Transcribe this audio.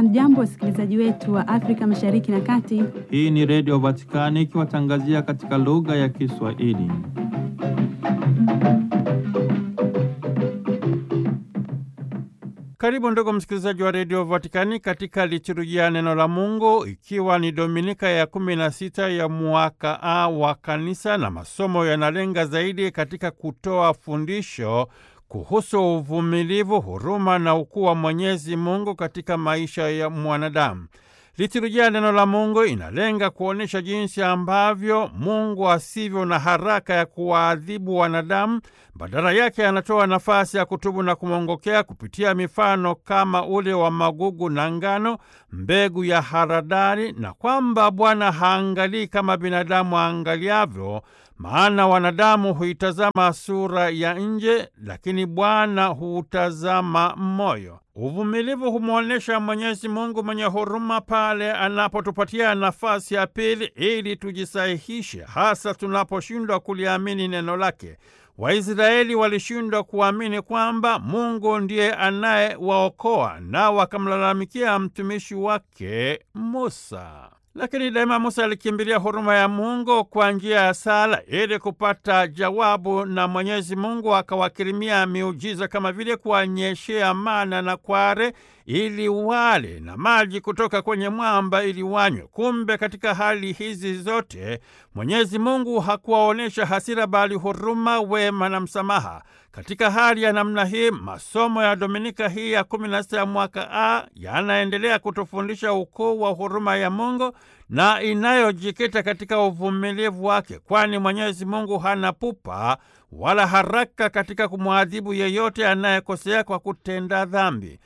Hamjambo, wasikilizaji wetu wa Afrika Mashariki na Kati. Hii ni Redio Vatikani ikiwatangazia katika lugha ya Kiswahili. Karibu ndugu msikilizaji wa Redio Vatikani katika liturujia neno la Mungu, ikiwa ni Dominika ya kumi na sita ya mwaka A wa Kanisa, na masomo yanalenga zaidi katika kutoa fundisho kuhusu uvumilivu, huruma na ukuu wa Mwenyezi Mungu katika maisha ya mwanadamu. Liturujia neno la Mungu inalenga kuonyesha jinsi ambavyo Mungu asivyo na haraka ya kuwaadhibu wanadamu, badala yake anatoa nafasi ya kutubu na kumwongokea kupitia mifano kama ule wa magugu na ngano, mbegu ya haradali, na kwamba Bwana haangalii kama binadamu aangaliavyo, maana wanadamu huitazama sura ya nje, lakini Bwana huutazama moyo. Uvumilivu humwonyesha Mwenyezi Mungu mwenye huruma pale anapotupatia nafasi ya pili ili tujisahihishe, hasa tunaposhindwa kuliamini neno lake. Waisraeli walishindwa kuamini kwamba Mungu ndiye anayewaokoa na wakamlalamikia mtumishi wake Musa. Lakini daima Musa alikimbilia huruma ya Mungu kwa njia ya sala ili kupata jawabu, na Mwenyezi Mungu akawakirimia miujiza kama vile kuwanyeshea mana na kware ili wale na maji kutoka kwenye mwamba ili wanywe. Kumbe katika hali hizi zote Mwenyezi Mungu hakuwaonyesha hasira, bali huruma, wema na msamaha. Katika hali ya namna hii, masomo ya Dominika hii ya kumi na sita ya mwaka A yanaendelea kutufundisha ukuu wa huruma ya Mungu na inayojikita katika uvumilivu wake, kwani Mwenyezi Mungu hana pupa wala haraka katika kumwadhibu yeyote anayekosea kwa kutenda dhambi.